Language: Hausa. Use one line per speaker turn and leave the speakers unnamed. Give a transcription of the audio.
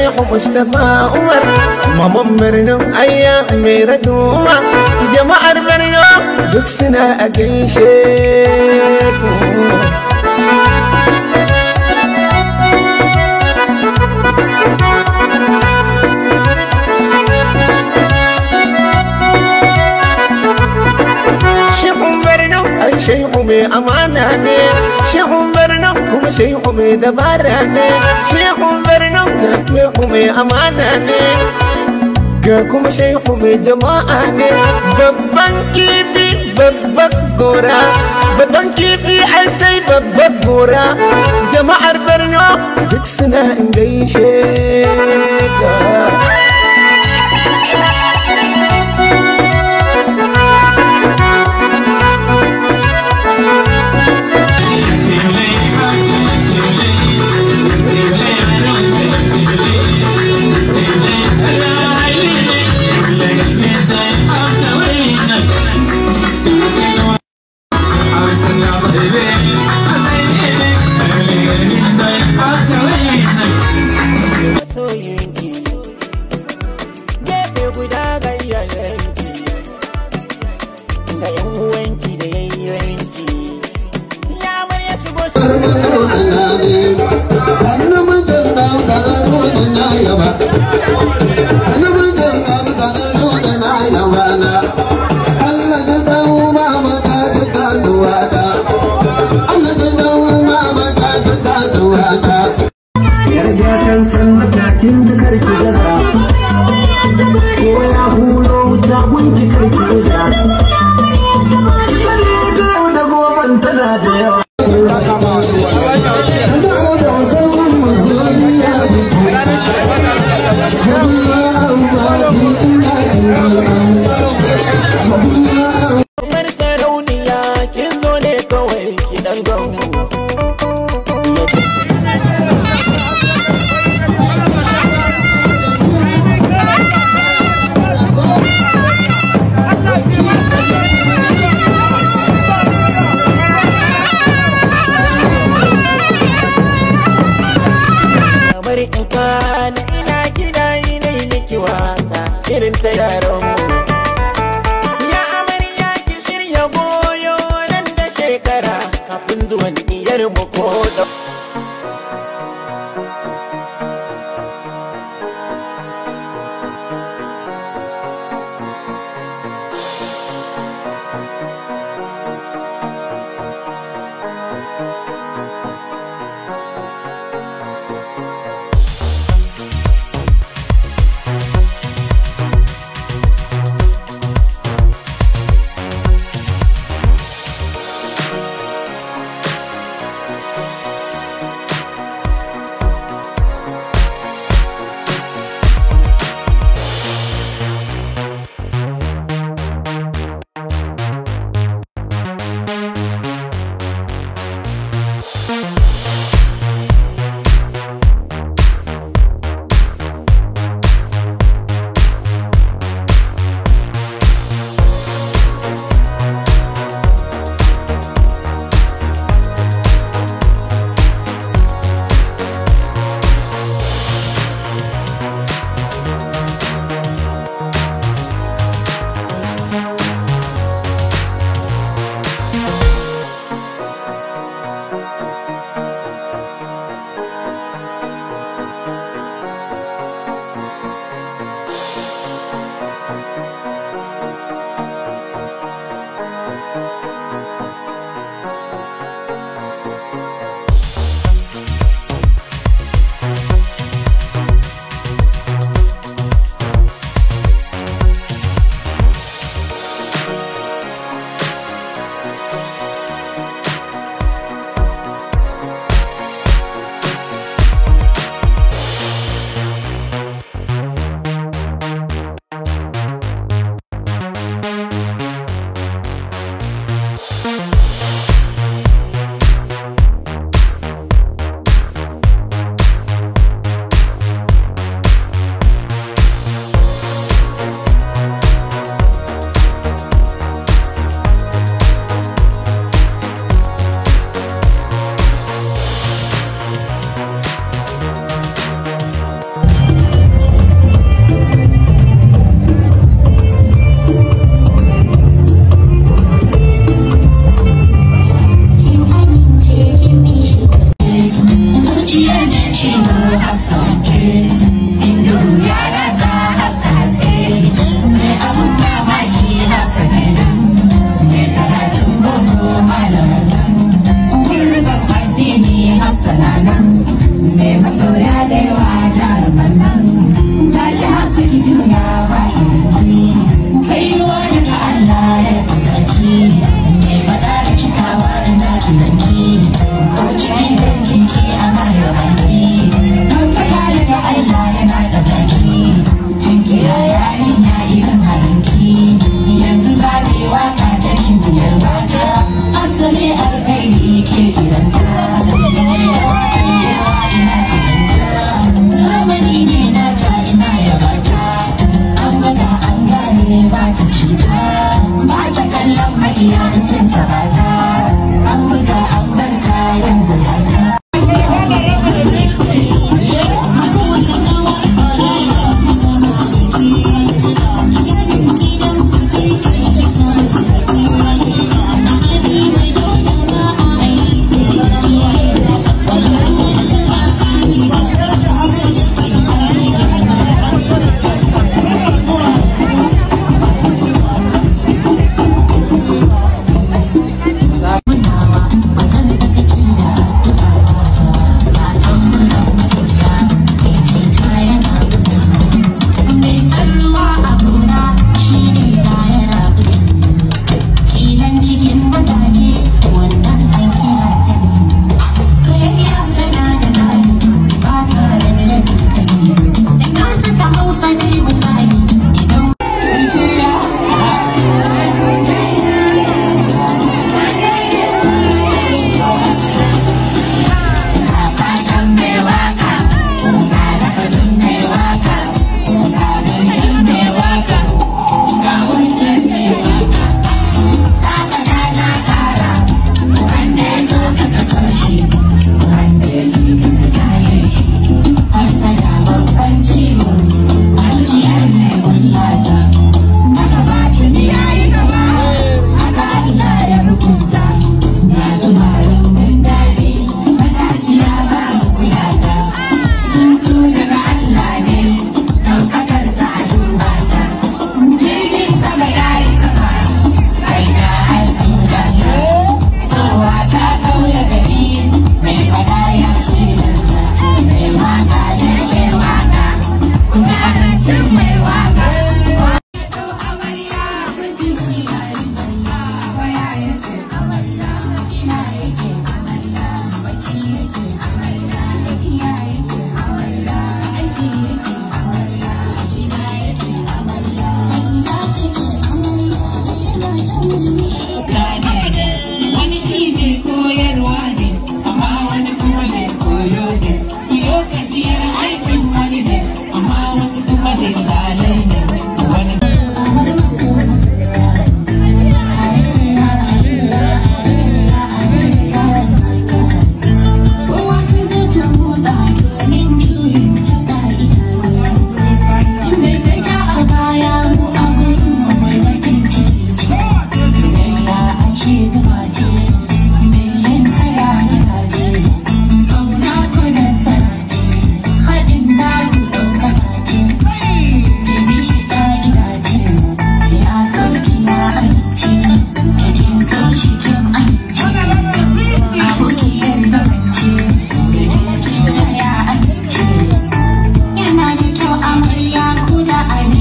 shehu mustapha umar maman birnin ayya mai raduma jama'ar birnin duk suna a gaishe ku Shehun Barno ai shehu mai amana ne Shehun Barno kuma shehu mai dabara ne Shehun Barno ga shehu mai amana ne Ga kuma shehu mai jama'a ne Babban kifi babban gora Babban kifi ai sai babban gora Jama'ar Barno duk suna in gaishe ka
soyinki gefe guda ga iyayenki ga yan uwanki da yayyanki ya murya shigo shi
Yarda san matakin da karki gaza Ko ya huro wuta gunki karki gaza Sani ta da goban tana da yawa
kamar sarauniya kin zo ne kawai ki dan gangu kamar in kana ina gida ina yi miki waka irin ta yaran mu ya amarya ki shirya goyo nan da shekara kafin zuwan iyar mu ko da
sha'ani